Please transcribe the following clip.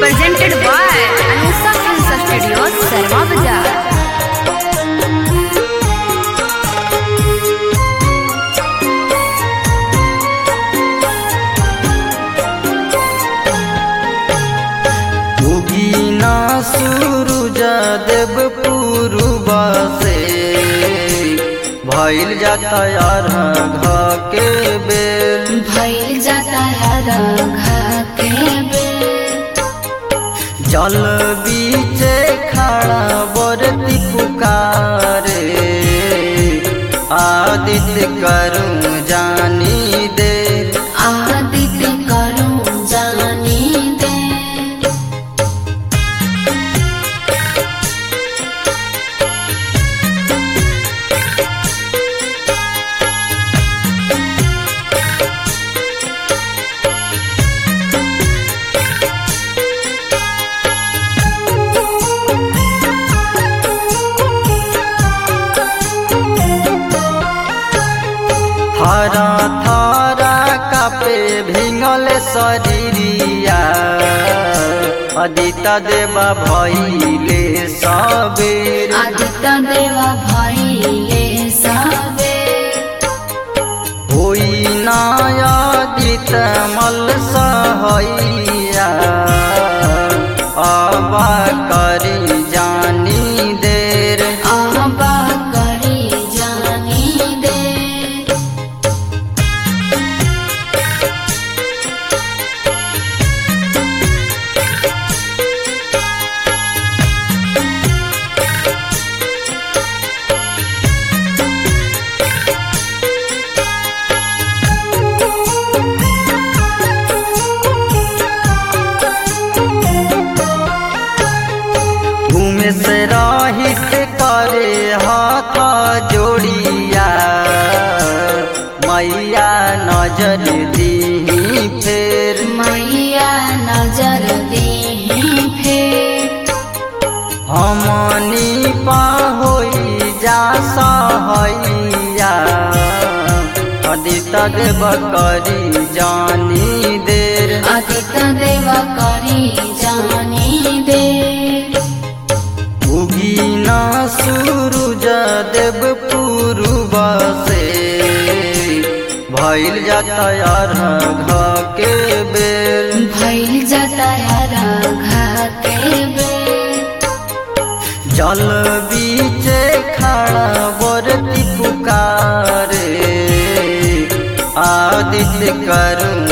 presented by Anusa Films Studios, Sarma Bazaar. उगीना सूरज देव पूर्वा से भइल जाता यार घा के बेल भइल जाता राघा के बेल जल बीचे खड़ा बरती पुकारे आदित्य करूं जानी दे आदित्य करूं जानी दे हरा थारा कापे भिंगल शरीरिया अदिता देवा भइले सबेर आदित्य देवा भइले सबे होई नायादित मल सहैया आबा करी जानी देर आबा करी जानी दे घूमे से राहित करे हाथ जोड़िया मैया नजर दी फेर मैया नजर देही फेर हमनी पा होई जा सहैया अदित देव करी जानी देर आदित्य देवा करी जानी दे उगीना सूरज देव पूर्वा से भइल जाता यार घा के बेल भइल जाता राघा के बेल जल बीचे खड़ा बरती पुकारे आदित्य करूं